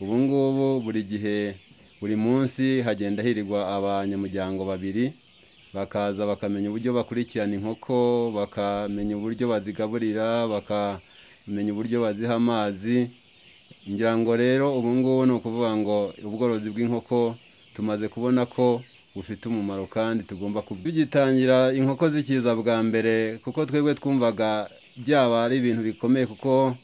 ubu ngubu buri gihe buri munsi hagenda hirigwa abanyamuryango babiri bakaza bakamenya uburyo bakurikirana inkoko bakamenya uburyo bazigaburira bakamenya uburyo baziha amazi ngira ngo rero ubu ngubu ni ukuvuga ngo ubworozi bw'inkoko tumaze kubona ko bufite umumaro kandi tugomba kubigitangira inkoko zikiza bwa mbere kuko twebwe twumvaga byaba ari ibintu bikomeye kuko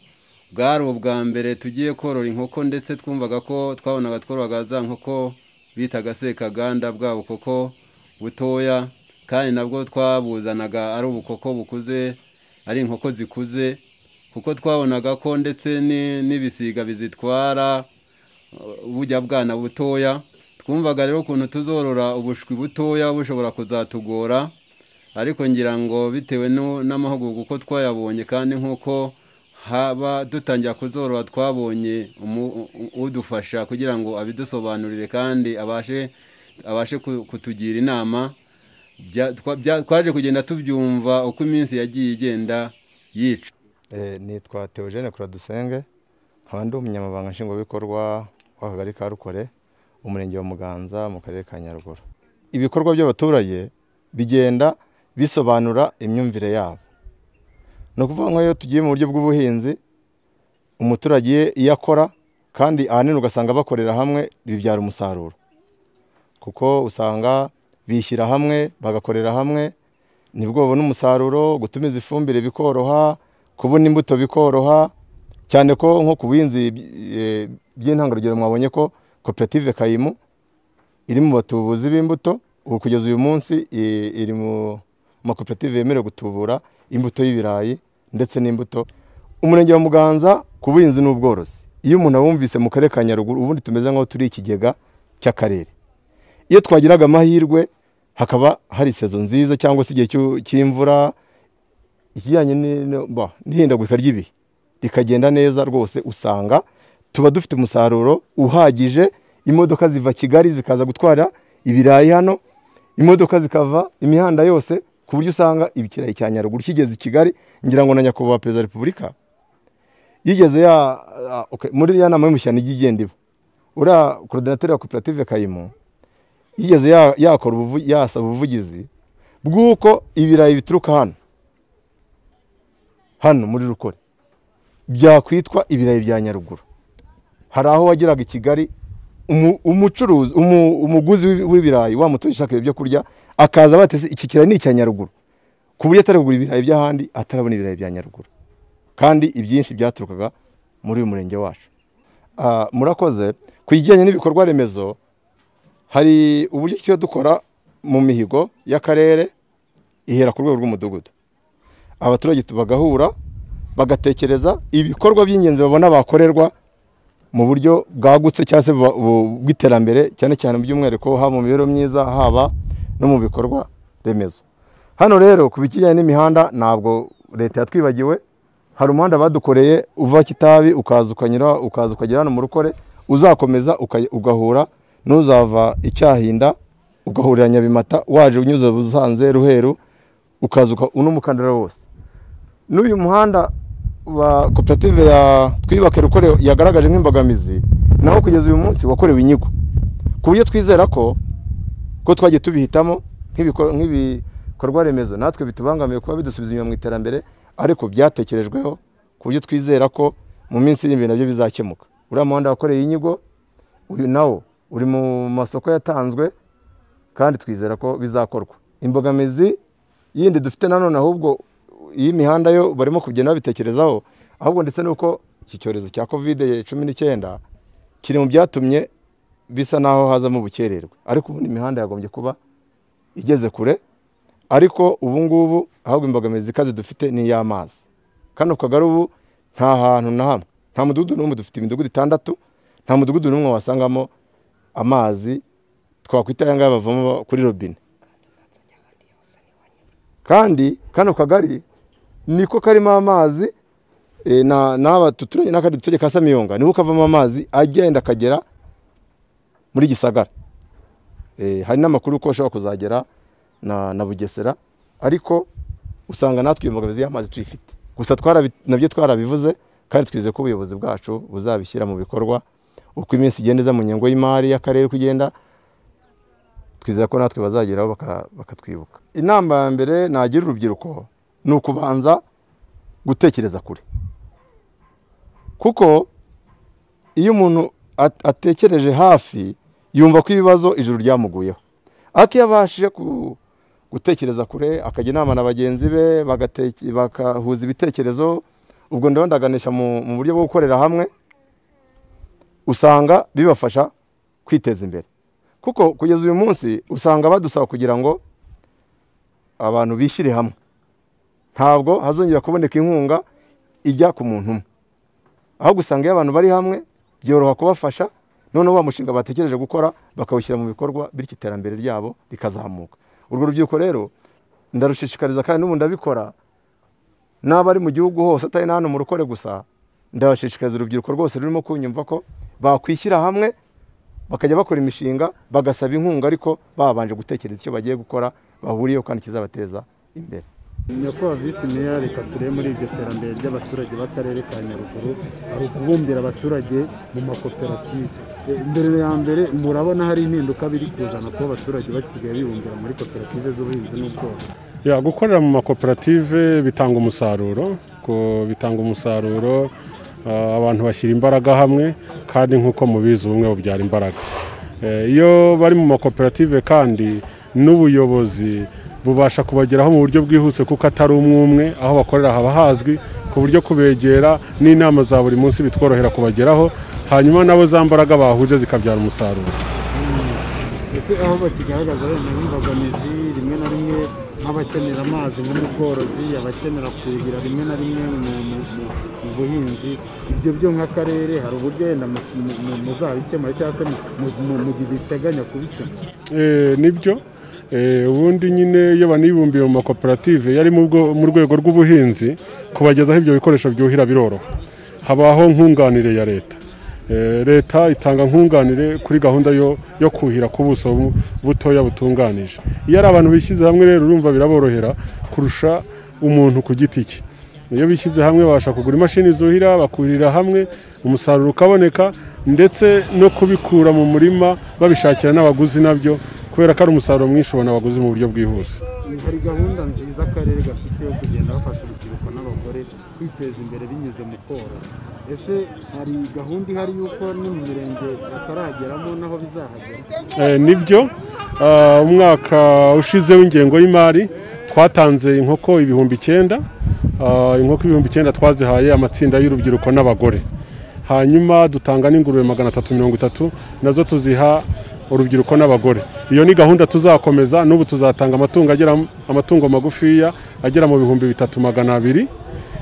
bwari ubwa mbere tugiye korora inkoko ndetse twumvaga ko twabonaga twororaga za nkoko bitaga sekaganda bwa bukoko butoya kandi nabwo twabuzanaga ari ubukoko bukuze ari inkoko zikuze kuko twabonaga ko ndetse n'ibisiga bizitwara bujya bwana butoya twumvaga rero ukuntu tuzorora ubushwi butoya bushobora kuzatugora ariko ngira ngo bitewe n'amahugurwa uko twayabonye kandi nk'uko haba dutangira kuzorora twabonye umu- udufasha kugira ngo abidusobanurire kandi abashe abashe ku- kutugira inama Bya- twa- bya- twaje kugenda tubyumva uko iminsi yagiye igenda yica nitwa Theogene Kuradusenge nkaba ndi umunyamabanga nshingwabikorwa w'akagari ka Rukore umurenge wa Muganza mu karere ka Nyaruguru ibikorwa by'abaturage bigenda bisobanura imyumvire yabo ni ukuvuga ngo iyo tugiye mu buryo bw'ubuhinzi umuturage iyo akora kandi ahanini ugasanga bakorera hamwe bibyara umusaruro kuko usanga bishyira hamwe bagakorera hamwe nibwo babona umusaruro gutumiza ifumbire bikoroha kubona imbuto bikoroha cyane ko nko ku buhinzi eh, by'intangarugero mwabonye ko koperative kayimu iri mu batubuzi b'imbuto ubu kugeza uyu munsi i- iri mu makoperative yemerewe gutubura imbuto y'ibirayi ndetse n'imbuto umurenge wa muganza ku buhinzi n'ubworozi iyo umuntu awumvise mu karere ka nyaruguru ubundi tumeze nk'aho turi ikigega cy'akarere iyo twagiraga amahirwe hakaba hari sezo nziza cyangwa se igihe cy'u- cy'imvura ikijyanye ni- no- ba, n'ihindagurika ry'ibihe rikagenda neza rwose usanga tuba dufite umusaruro uhagije imodoka ziva kigali zikaza gutwara ibirayi hano imodoka zikava imihanda yose ku buryo usanga ikirayi cya nyaruguru kigeze i kigali ngira ngo na nyakubahwa perezida wa repubulika yigeze ya ah, okay, muri ya nama y'umushyana ijya igenda iba uriya korodinateri wa koperative kayimo yigeze ya- yakora ubuvu- yasaba ubuvugizi bw'uko ibirayi bituruka hano hano muri rukore byakwitwa ibirayi bya nyaruguru hari aho wageraga i kigali umu- umucuruzi umu- umuguzi w'ibi- w'ibirayi wa mutunzi ushaka ibyo kurya akaza batese iki kirayi ni icya nyaruguru ku buryo atari kugura ibirayi by'ahandi atarabona ibirayi bya nyaruguru kandi ibyinshi byaturukaga muri uyu murenge wacu Ah, murakoze ku kijyanye n'ibikorwa remezo hari uburyo tuba dukora mu mihigo y'akarere ihera ku rwego rw'umudugudu abaturage tu- bagahura bagatekereza ibikorwa by'ingenzi babona bakorerwa mu buryo bwagutse cyangwa se bu- bu- bw'iterambere cyane cyane mu by'umwihariko haba mu mibereho myiza haba no mu bikorwa remezo hano rero ku bijyanye n'imihanda ntabwo leta yatwibagiwe hari umuhanda badukoreye uva kitabi ukaza ukanyura ukaza ukagera hano mu rukore uzakomeza uka- ugahura n'uzava icyahinda ugahurira nyabimata waje unyuze busanze ruheru ukaza uka- uno mukandara wose n'uyu muhanda wa koperative ya twiyubake rukore yagaragaje nk'imbogamizi naho kugeza uyu munsi wakorewe inyigo ku buryo twizera ko ko twagiye tubihitamo nk'ibikor- nk'ibikorwa remezo natwe bitubangamiye kuba bidusubiza inyuma mu iterambere ariko byatekerejweho ku buryo twizera ko mu minsi iri imbere nabyo bizakemuka uriya muhanda wakoreye inyigo uyu nawo uri mu masoko yatanzwe kandi twizera ko bizakorwa imbogamizi yindi dufite nanone ahubwo y'imihanda yo barimo kugenda babitekerezaho ahubwo ndetse n'uko iki cyorezo cya kovide cumi n'icyenda kiri mu byatumye bisa n'aho hazamo ubukererwe ariko ubundi imihanda yagombye kuba igeze kure ariko ubu ngubu ahubwo imbogamizi ikaze dufite ni iy'amazi kano kagari ubu nta hantu na hamwe nta mudugudu n'umwe dufite imidugudu itandatu nta mudugudu n'umwe wasangamo amazi twakwita aya ngaya bavoma kuri robine kandi kano kagari niko karimo amazi eh, na n'aba tuturanye n'akandi duturage ka samiyonga niho kavamo amazi agenda akagera muri gisagara Eh, hari n'amakuru ko ashobora kuzagera na, na bugesera ariko usanga natwe iyo mbogamizi y'amazi tuyifite gusa twarabi- nabyo twarabivuze kandi twizeye ko ubuyobozi bwacu buzabishyira mu bikorwa uko iminsi igenda iza mu ngengo y'imari y'akarere uko igenda twizera ko natwe bazageraho baka- bakatwibuka inama ya mbere nagira urubyiruko ni ukubanza gutekereza kure kuko iyo umuntu at- atekereje hafi yumva ko ibibazo ijuru ryamuguyeho ariko iyo abashije ku- gutekereza kure akajya inama na bagenzi be bagateke- bagahuza ibitekerezo ubwo ndabona ndaganisha mu mu buryo bwo gukorera hamwe usanga bibafasha kwiteza imbere kuko kugeza uyu munsi usanga badusaba kugira ngo abantu bishyire hamwe ntabwo hazongera kuboneka inkunga ijya ku muntu umwe ahubwo usanga iyo abantu bari hamwe byoroha kubafasha noneho wa mushinga batekereje gukora bakawushyira mu bikorwa bityo iterambere ryabo rikazamuka urwo rubyiruko rero ndarushishikariza kandi n'ubu ndabikora n'aba ari mu gihugu hose atari na hano mu rukore gusa ndabashishikariza urubyiruko rwose rurimo kunyumva ko bakwishyira hamwe bakajya bakora imishinga bagasaba inkunga ariko babanje gutekereza icyo bagiye gukora bahuriyeho kandi kizabateza imbere nyakubahwa visi meya reka turebe muri iryo terambere ry'abaturage b'akarere ka nyaruguru hari ukubumbira abaturage mu makoperative Eh, mbere ya mbere murabona hari impinduka biri kuzana kuba abaturage basigaye bibumbira muri koperative z'ubuhinzi n'ubworozi Ya, gukorera mu makoperative bitanga umusaruro ko bitanga umusaruro ah, abantu bashyira imbaraga hamwe kandi nk'uko mubizi ubumwe bubyara imbaraga Eh, iyo bari mu makoperative kandi n'ubuyobozi bubasha kubageraho mu buryo bwihuse kuko atari umwe umwe aho bakorera haba hazwi ku buryo kubegera n'inama za buri munsi bitworohera kubageraho hanyuma nabo za mbaraga bahuje zikabyara umusaruro ese aho bakigaragaza wenda nk'imbogamizi rimwe na rimwe nk'abakenera amazi nko mu bworozi abakenera kuhira rimwe na rimwe mu- mu- mu- mu buhinzi ibyo byo nk'akarere hari uburyo wenda mu- mu- mu- muzabikemura cyangwa se mu- mu- mu- mu gihe biteganya kubikemura Eh, nibyo Eh, ubundi nyine iyo banibumbiye mu makoperative yari mu bwo- mu rwego rw'ubuhinzi kubagezaho ibyo bikoresho byuhira biroroha habaho nkunganire ya leta Eh, leta itanga nkunganire kuri gahunda yo, yo kuhira ku buso bu- butoya butunganije iyo ari abantu bishyize hamwe rero urumva biraborohera kurusha umuntu ku giti cye iyo bishyize hamwe babasha kugura imashini zuhira bakurira hamwe umusaruro ukaboneka ndetse no kubikura mu murima babishakira n'abaguzi nabyo kubera ko ari umusaruro mwinshi ubona abaguzi mu buryo bwihuse hari gahunda nziza akarere gafite yo kugenda bafasha urubyiruko n'abagore kwiteza imbere binyuze mu korora ese hari gahunda ihari y'uko no mu mirenge batarageramo naho bizahagera Eh, nibyo Ah, umwaka ushize w'ingengo y'imari twatanze inkoko ibihumbi icyenda Ah, inkoko ibihumbi icyenda twazihaye amatsinda y'urubyiruko n'abagore hanyuma dutanga n'ingurube magana atatu mirongo itatu nazo tuziha urubyiruko n'abagore iyo ni gahunda tuzakomeza n'ubu tuzatanga amatungo agera amatungo magufiya agera mu bihumbi bitatu magana abiri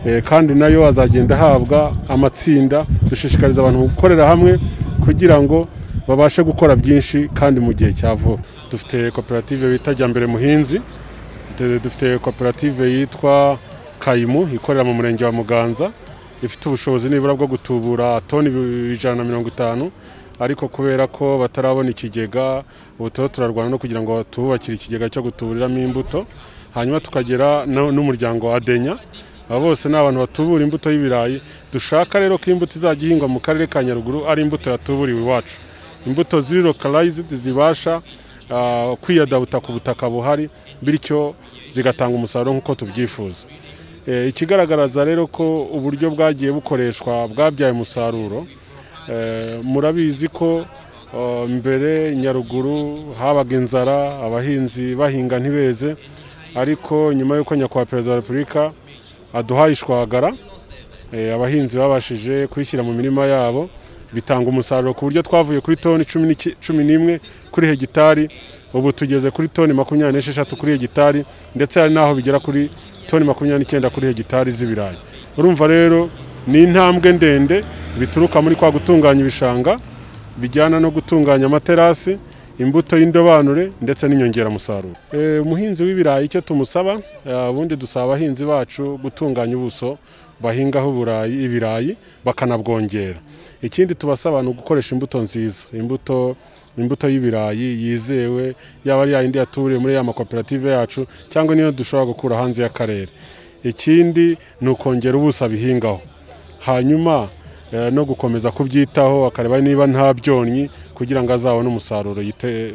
Eh, kandi nayo azagenda ahabwa amatsinda dushishikariza abantu gukorera hamwe kugira ngo babashe gukora byinshi kandi mu gihe cya vuba dufite koperative bita jyambere muhinzi Du- dufite koperative yitwa kayimu ikorera mu murenge wa muganza ifite ubushobozi nibura bwo gutubura toni ibi- ijana na mirongo itanu ariko kubera ko batarabona ikigega ubu turimo turarwana no kugira ngo tububakire ikigega cyo gutuburiramo imbuto hanyuma tukagera no- n'umuryango wa adenya aba bose ni abantu batubura imbuto y'ibirayi dushaka rero ko imbuto izajya ihingwa mu karere ka nyaruguru ari imbuto yatuburiwe iwacu imbuto ziri localized zibasha ah, kwiyadabuta ku butaka buhari bityo zigatanga umusaruro nk'uko tubyifuza Eh, ikigaragaraza rero ko uburyo bwagiye bukoreshwa bwabyaye umusaruro Eh, murabizi ko ah, mbere nyaruguru habaga inzara abahinzi bahinga ntibeze ariko nyuma y'uko nyakubahwa perezida wa repubulika aduhaye ishwagara eh, abahinzi babashije kuyishyira mu mirima yabo bitanga umusaruro ku buryo twavuye kuri toni cumi n'iki- cumi n'imwe kuri hegitari ubu tugeze kuri toni makumyabiri n'esheshatu kuri hegitari ndetse hari n'aho bigera kuri toni makumyabiri n'icyenda kuri hegitari z'ibirayi urumva rero ni intambwe ndende bituruka muri kwa gutunganya ibishanga bijyana no gutunganya amaterasi imbuto y'indobanure ndetse n'inyongeramusaruro Eh, umuhinzi w'ibirayi icyo tumusaba eh, ubundi dusaba abahinzi bacu gutunganya ubuso bahingaho uburayi ibirayi bakanabwongera ikindi tubasaba ni ugukoresha imbuto nziza imbuto imbuto y'ibirayi yizewe yaba ari yayindi yaturiye muri ya makoperative yacu cyangwa niyo dushobora gukura hanze y'akarere ikindi ni ukongera ubuso abihingaho hanyuma eh, no gukomeza kubyitaho akareba niba nta byonnyi kugira ngo azabone umusaruro yite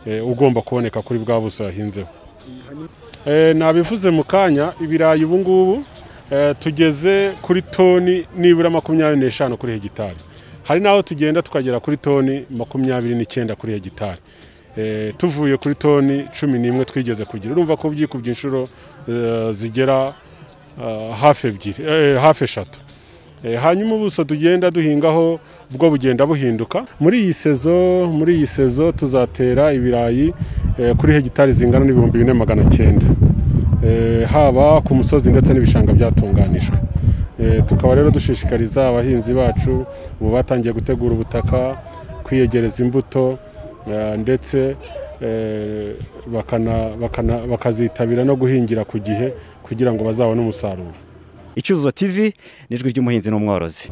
eh, ugomba kuboneka kuri bwa buso yahinzeho Eh, nabivuze mu kanya ibirayi ubu ngubu eh, tugeze kuri toni nibura makumyabiri n'eshanu kuri hegitari hari n'aho tugenda tukagera kuri toni makumyabiri n'icyenda kuri hegitari Eh, tuvuye kuri toni cumi n'imwe twigeze kugira urumva ko byikubye inshuro eh, zigera eh, hafi ebyiri eh, hafi eshatu Eh, hanyuma ubuso tugenda duhingaho bwo bugenda buhinduka muri iyi sezo muri iyi sezo tuzatera ibirayi eh, kuri hegitari zingana n'ibihumbi bine magana cyenda Eh, haba ku musozi ndetse n'ibishanga byatunganijwe Eh, tukaba rero dushishikariza abahinzi bacu ubu batangiye gutegura ubutaka kwiyegereza imbuto eh, ndetse eh, bakana- bakana- bakazitabira no guhingira ku gihe kugira ngo bazabone umusaruro icyuzuzo tv n'ijwi ry'umuhinzi n'umworozi